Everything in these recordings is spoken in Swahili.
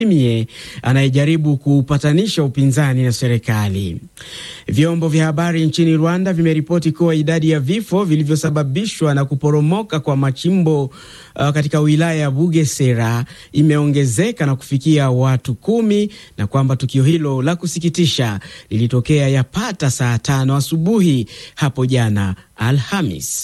mie anayejaribu kupatanisha upinzani na serikali. Vyombo vya habari nchini Rwanda vimeripoti kuwa idadi ya vifo vilivyosababishwa na kuporomoka kwa machimbo uh, katika wilaya ya Bugesera imeongezeka na kufikia watu kumi na kwamba tukio hilo la kusikitisha lilitokea yapata saa tano asubuhi hapo jana Alhamis.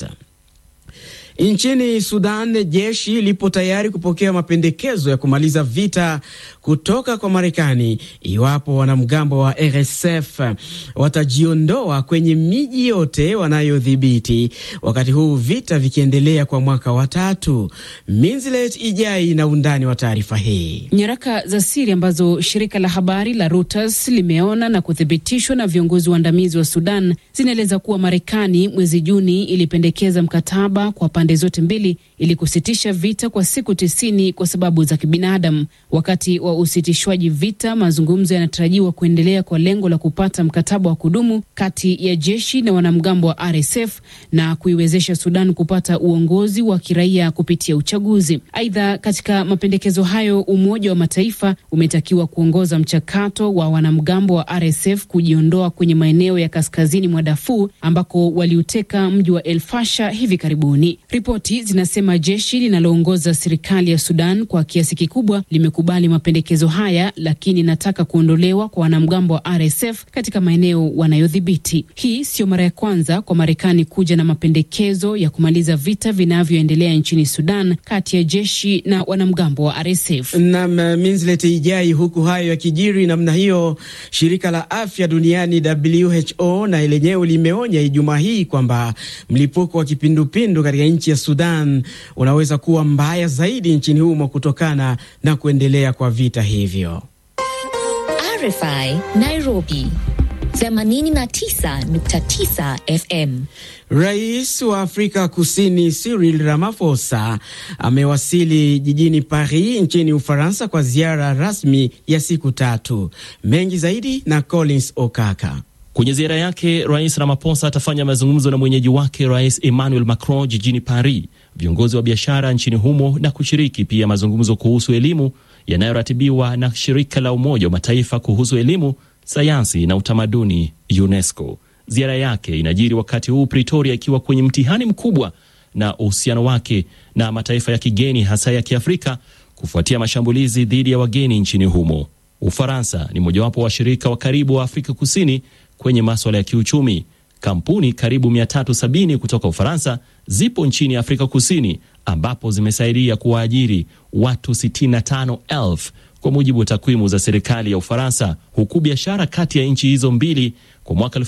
Nchini Sudan, jeshi lipo tayari kupokea mapendekezo ya kumaliza vita kutoka kwa Marekani iwapo wanamgambo wa RSF watajiondoa kwenye miji yote wanayodhibiti, wakati huu vita vikiendelea kwa mwaka wa tatu. Minzilet Ijai na undani wa taarifa hii. Nyaraka za siri ambazo shirika la habari la Reuters limeona na kuthibitishwa na viongozi waandamizi wa Sudan zinaeleza kuwa Marekani mwezi Juni ilipendekeza mkataba kwa pande zote mbili ili kusitisha vita kwa siku tisini kwa sababu za kibinadamu. Wakati wa usitishwaji vita, mazungumzo yanatarajiwa kuendelea kwa lengo la kupata mkataba wa kudumu kati ya jeshi na wanamgambo wa RSF na kuiwezesha Sudan kupata uongozi wa kiraia kupitia uchaguzi. Aidha, katika mapendekezo hayo, Umoja wa Mataifa umetakiwa kuongoza mchakato wa wanamgambo wa RSF kujiondoa kwenye maeneo ya kaskazini mwa Darfur ambako waliuteka mji wa El Fasher hivi karibuni. Ripoti zinasema jeshi linaloongoza serikali ya Sudan kwa kiasi kikubwa limekubali mapendekezo haya, lakini inataka kuondolewa kwa wanamgambo wa RSF katika maeneo wanayodhibiti. Hii sio mara ya kwanza kwa Marekani kuja na mapendekezo ya kumaliza vita vinavyoendelea nchini Sudan kati ya jeshi na wanamgambo wa RSF. Nam Minslet Ijai. Huku hayo yakijiri namna hiyo, shirika la afya duniani WHO na lenyewe limeonya Ijumaa hii kwamba mlipuko wa kipindupindu katika nchi ya Sudan unaweza kuwa mbaya zaidi nchini humo kutokana na kuendelea kwa vita hivyo. RFI Nairobi 89.9 FM. Rais wa Afrika Kusini Cyril Ramaphosa amewasili jijini Paris nchini Ufaransa kwa ziara rasmi ya siku tatu. Mengi zaidi na Collins Okaka. Kwenye ziara yake, Rais Ramaphosa atafanya mazungumzo na mwenyeji wake Rais Emmanuel Macron jijini Paris, viongozi wa biashara nchini humo na kushiriki pia mazungumzo kuhusu elimu yanayoratibiwa na shirika la Umoja wa Mataifa kuhusu elimu, sayansi na utamaduni UNESCO. Ziara yake inajiri wakati huu Pretoria ikiwa kwenye mtihani mkubwa na uhusiano wake na mataifa ya kigeni hasa ya Kiafrika kufuatia mashambulizi dhidi ya wageni nchini humo. Ufaransa ni mojawapo wa washirika wa karibu wa Afrika Kusini kwenye maswala ya kiuchumi. Kampuni karibu 370 kutoka Ufaransa zipo nchini Afrika Kusini ambapo zimesaidia kuwaajiri watu 65,000 kwa mujibu wa takwimu za serikali ya Ufaransa, huku biashara kati ya nchi hizo mbili kwa mwaka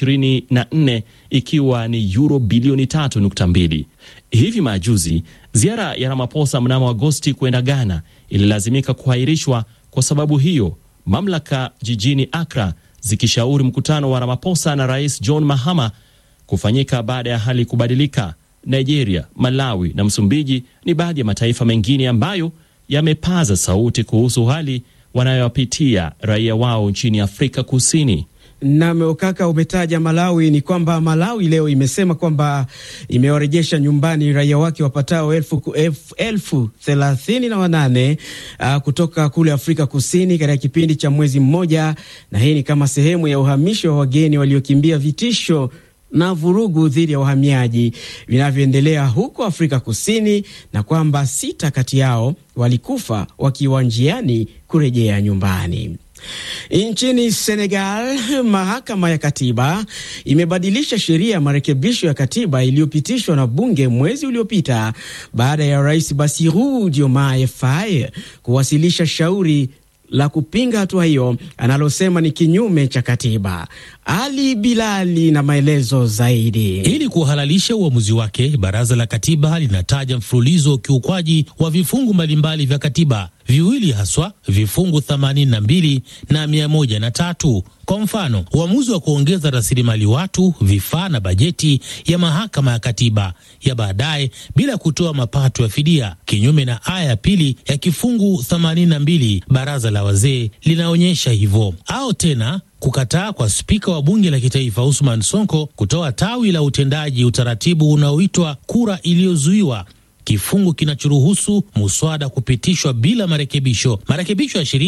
2024 ikiwa ni euro bilioni 3.2. Hivi majuzi ziara ya Ramaphosa mnamo Agosti kwenda Ghana ililazimika kuahirishwa kwa sababu hiyo, mamlaka jijini Accra zikishauri mkutano wa Ramaphosa na Rais John Mahama kufanyika baada ya hali kubadilika. Nigeria, Malawi na Msumbiji ni baadhi ya mataifa mengine ambayo yamepaza sauti kuhusu hali wanayopitia raia wao nchini Afrika Kusini. Nam Okaka, umetaja Malawi. Ni kwamba Malawi leo imesema kwamba imewarejesha nyumbani raia wake wapatao elfu, elfu, elfu thelathini na wanane uh, kutoka kule Afrika Kusini katika kipindi cha mwezi mmoja, na hii ni kama sehemu ya uhamisho wa wageni waliokimbia vitisho na vurugu dhidi ya wahamiaji vinavyoendelea huko Afrika Kusini, na kwamba sita kati yao walikufa wakiwa njiani kurejea nyumbani. Nchini Senegal, mahakama ya katiba imebadilisha sheria ya marekebisho ya katiba iliyopitishwa na bunge mwezi uliopita baada ya rais Bassirou Diomaye Faye kuwasilisha shauri la kupinga hatua hiyo analosema ni kinyume cha katiba. Ali Bilali na maelezo zaidi. Ili kuhalalisha uamuzi wake, baraza la katiba linataja mfululizo wa ukiukwaji wa vifungu mbalimbali vya katiba, viwili haswa, vifungu 82 na 103. Kwa mfano, uamuzi wa kuongeza rasilimali watu, vifaa na bajeti ya mahakama ya katiba ya baadaye bila kutoa mapato ya fidia, kinyume na aya ya pili ya kifungu 82 baraza la wazee linaonyesha hivyo, au tena kukataa kwa spika wa bunge la kitaifa Usman Sonko kutoa tawi la utendaji utaratibu unaoitwa kura iliyozuiwa kifungu kinachoruhusu muswada kupitishwa bila marekebisho. Marekebisho ya sheria